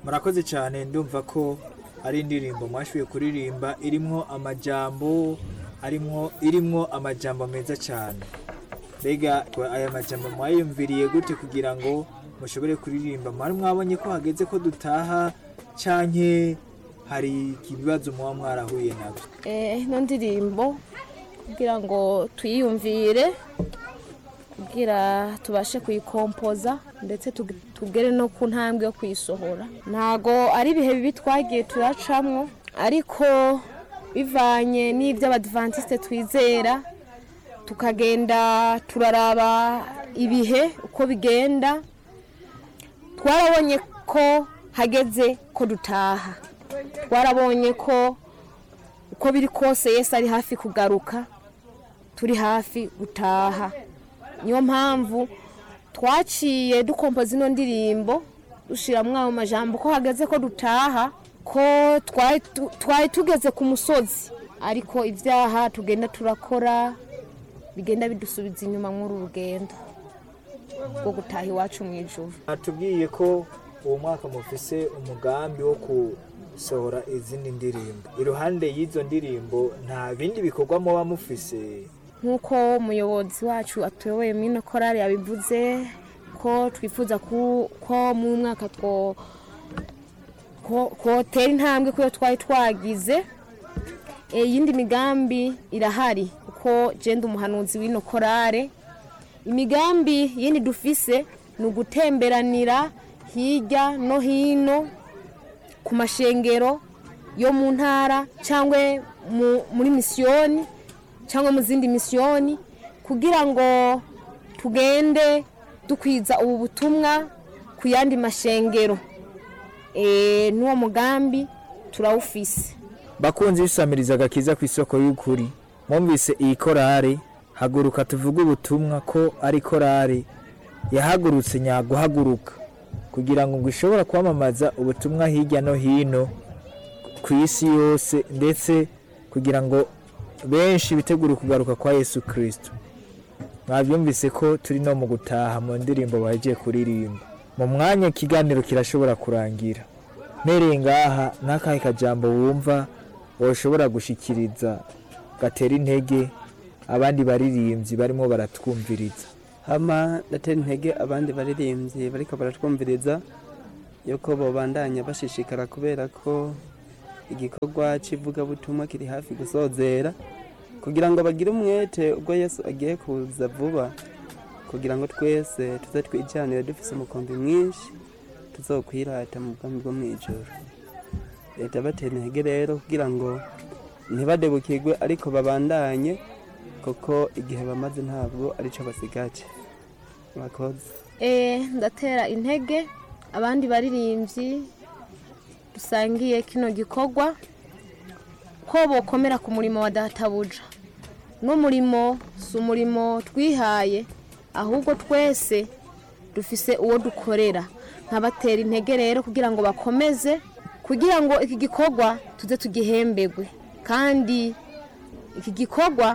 murakoze cyane ndumva ko ari indirimbo mwashoboye kuririmba irimwo amajambo arimwo irimwo amajambo meza cyane mbega aya majambo mwayumviriye gute kugira ngo mushobore kuririmba mwari mwabonye ko hageze ko dutaha canke hari ibibazo muba mwarahuye nabyo Eh, ino ndirimbo kugira ngo tuyiyumvire kugira tubashe kuyikompoza ndetse tug- tugere no ku ntambwe yo kuyisohora ntago ari ibihe bibi twagiye turacamwo ariko bivanye n'ibyo abadivantisite twizera tukagenda turaraba ibihe uko bigenda twarabonye ko hageze ko dutaha twarabonye ko uko biri kose yesu ari hafi kugaruka turi hafi gutaha niyo mpamvu twaciye dukompoza ino ndirimbo dushyiramo ayo majambo ko hageze ko dutaha ko twari tu- twari tugeze ku musozi ariko ibyaha tugenda turakora bigenda bidusubiza inyuma muri uru rugendo rwo gutaha iwacu mu ijoro batubwiye ko uwo mwaka mufise umugambi wo gusohora izindi ndirimbo iruhande y'izo ndirimbo nta bindi bikorwa muba mufise nk'uko umuyobozi wacu atuyoboye muri ino korari yabivuze ko twifuza ku- ko mu mwaka two ko- kotera intambwe kuyo twari twagize Eh, iyindi migambi irahari kuko genda umuhanuzi w'ino korare imigambi yindi dufise ni ugutemberanira hirya no hino ku mashengero yo mu ntara cyangwa mu- muri misiyoni cyangwa mu zindi misiyoni kugira ngo tugende dukwiza ubu butumwa ku yandi mashengero Eh, n'uwo mugambi turawufise bakunzi bisamiriza agakiza ku isoko y'ukuri mwumvise iyi korari haguruka tuvuge ubutumwa ko ari korari yahagurutse nyaguhaguruka kugira ngo ngo ishobora kwamamaza ubutumwa hirya no hino ku isi yose ndetse kugira ngo benshi bitegure kugaruka kwa yesu kirisito mwabyumvise ko turi no mu gutaha mu ndirimbo bagiye kuririmba mu mwanya ikiganiro kirashobora kurangira mpereye ngaha n'akahe kajambo wumva woshobora gushikiriza gatera intege abandi baririmbyi barimo baratwumviriza hama ndatera intege abandi baririmbyi bariko baratwumviriza yuko bobandanya bashishikara kubera ko igikorwa cy'ivugabutumwa kiri hafi gusozera kugira ngo bagire umwete ubwo yesu agiye kuza vuba kugira ngo twese tuze twijyanire dufise umukombi mwinshi tuzokwirata mu bwami bwo mu ijoro leta batera intege rero kugira ngo ntibadebukirwe ariko babandanye kuko igihe bamaze ntabwo aricyo basigaje murakoze Eh, ndatera intege abandi baririmbyi dusangiye kino gikorwa ko bokomera ku murimo wa databuja n'umurimo si umurimo twihaye ahubwo twese dufise uwo dukorera nkabatera intege rero kugira ngo bakomeze kugira ngo iki gikorwa tuze tugihembegwe kandi iki gikorwa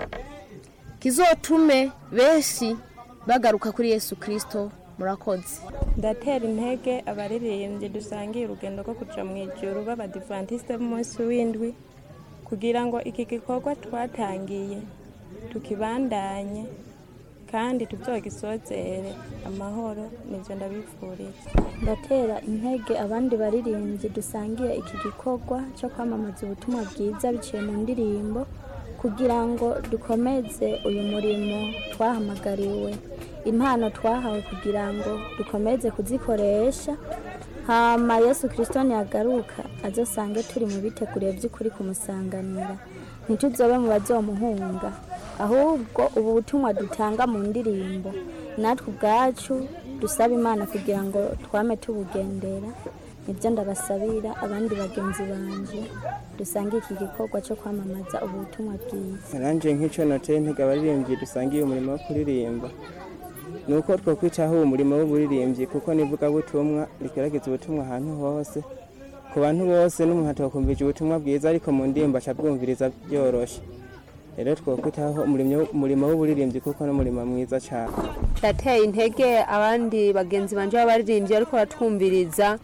kizotume benshi bagaruka kuri yesu kirisito murakoze ndatera intege abaririmbyi dusangiye urugendo rwo kuja mu ijuru b'abadivantisite b'umunsi w'indwi kugira ngo iki gikorwa twatangiye tukibandanye kandi tuzogisozere amahoro nivyo ndabifuriza ndatera intege abandi baririmbyi dusangiye iki gikorwa cyo kwamamaza ubutumwa bwiza biciye mu ndirimbo kugira ngo dukomeze uyu murimo twahamagariwe impano twahawe kugira ngo dukomeze kuzikoresha hama yesu kirisito ntiyagaruka azosange turi mu biteguriye by'ukuri kumusanganira ntituzobe mu bazomuhunga ahubwo ubu butumwa dutanga mu ndirimbo natwe ubwacu dusaba imana kugira ngo twame tubugendera nibyo ndabasabira abandi bagenzi banje dusange iki gikorwa cyo kwamamaza ubu butumwa bwiza naranje nk'icyo nateye intege abaririmbyi dusangiye umurimo wo kuririmba ni uko twakwitaho uwo murimo w'uburirimbyi kuko n'ivugabutumwa rigaragaza ubutumwa ahantu hose ku bantu bose n'umuntu atakumvije ubutumwa bwiza ariko mu ndirimbo acabwumviriza byoroshye rero twakwitaho umurimo- umurimo w'uburirimbyi kuko n'umurimo mwiza cyane ndateye intege abandi bagenzi banje b'abaririmbyi ariko baratwumviriza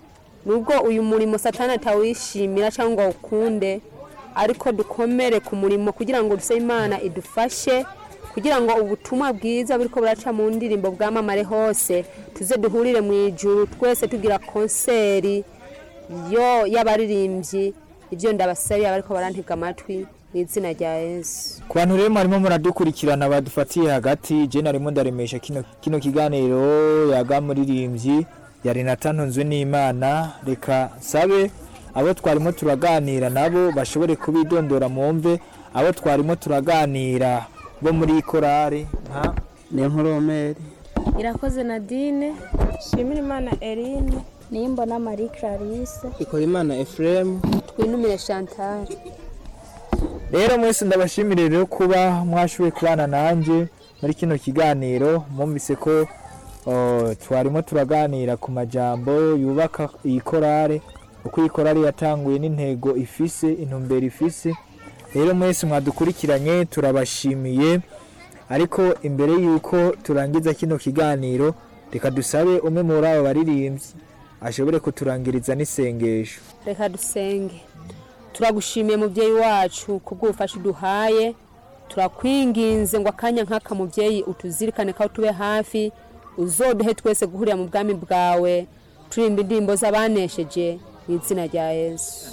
nubwo uyu murimo satani atawishimira cyangwa ngo awukunde ariko dukomere ku murimo kugira ngo duse imana idufashe kugira ngo ubutumwa bwiza buriko buraca mu ndirimbo bwamamare hose tuze duhurire mu ijuru twese tugira konseri yo y'abaririmbyi ibyo ndabasabiye abariko barantega amatwi mu izina rya yesu ku bantu rero mwarimo muradukurikirana badufatiye hagati je narimo ndaremesha kino, kino kiganiro yaga muririmbyi ya renata ntunzwe n'imana reka sabe abo twarimo turaganira nabo bashobore kubidondora mumve abo twarimo turaganira bo muri korari nka niyo nkoromeri irakoze nadine shimira imana erine nimbona marie clarisse ikora imana efuremu twinumire chantal rero mwese ndabashimire rero kuba mwashoboye kubana nanjye muri kino kiganiro mwumvise ko oh, twarimo turaganira ku majambo yubaka iyi korale uko iyi korale yatanguye n'intego ifise intumbero ifise rero mwese mwadukurikiranye turabashimiye ariko imbere y'uko turangiza kino kiganiro reka dusabe umwe muri abo baririmbyi ashobore kuturangiriza n'isengesho reka dusenge turagushimiye mubyeyi wacu kubw'ubufasha uduhaye turakwinginze ngo akanya nk'aka mubyeyi utuzirikane ko tube hafi uzoduhe twese guhurira mu bwami bwawe turimba indirimbo z'abanesheje mu izina rya yesu